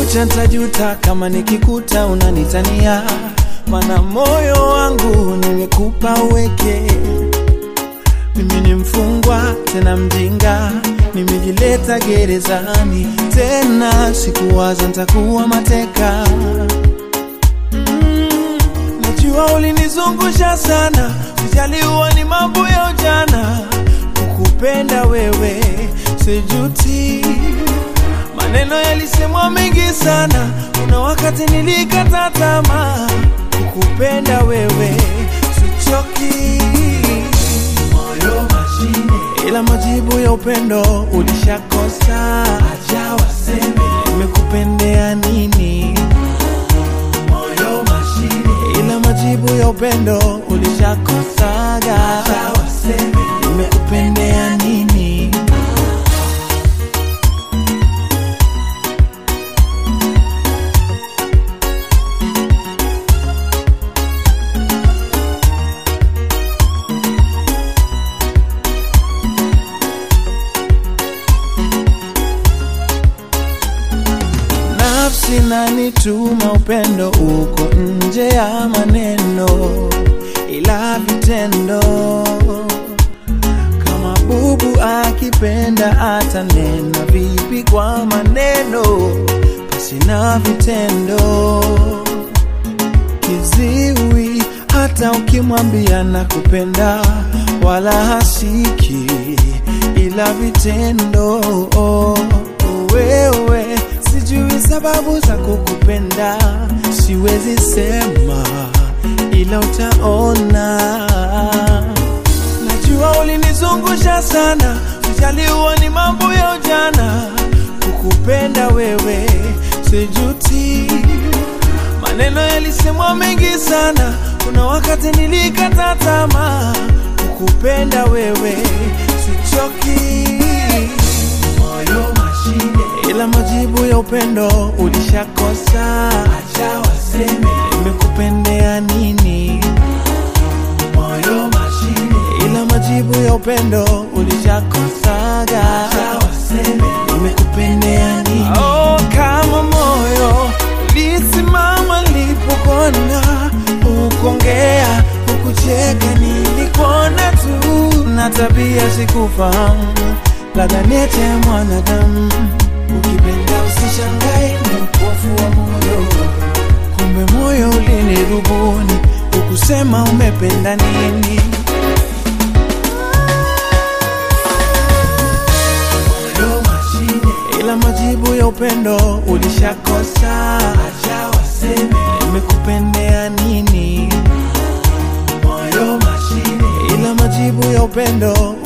kucha ntajuta kama nikikuta unanitania, mana moyo wangu nimekupa uweke. Mimi ni mfungwa tena mjinga, nimejileta gerezani tena, sikuwaza ntakuwa mateka. Mm, najua ulinizungusha sana, sijaliwa ni mambo ya ujana, kukupenda wewe sijuti. Maneno yalisemwa mengi sana, kuna wakati nilikata tamaa, kukupenda wewe sichoki. Moyo mashine, ila majibu ya upendo ulishakosa. Acha waseme nimekupendea nini. Moyo mashine, ila majibu ya upendo ulishakosaga. Acha waseme nimekupendea nini. nafsi nanituma upendo uko nje ya maneno ila vitendo kama bubu akipenda atanena vipi kwa maneno pasina vitendo kiziwi hata ukimwambia na kupenda wala hasiki ila vitendo wewe sijui sababu za kukupenda siwezi sema ila utaona najua ulinizungusha sana sijaliwa ni mambo ya ujana kukupenda wewe sijuti maneno yalisemwa mengi sana kuna wakati nilikata tamaa kukupenda wewe sichoki moyo mashine ila majibu ya upendo ulishakosa acha waseme nimekupendea nini moyo mashine ila majibu ya upendo ulishakosaga acha waseme nimekupendea nini oh, kama moyo ulisimama nilipokona ukongea ukucheka nilikuona tu na tabia sikufahamu laganete ya mwanadamu ukipenda usishangae ni upofu wa moyo kumbe moyo ulinirubuni ukusema umependa nini moyo mashine ila majibu ya upendo ulishakosa acha waseme nimekupendea nini moyo mashine ila majibu ya upendo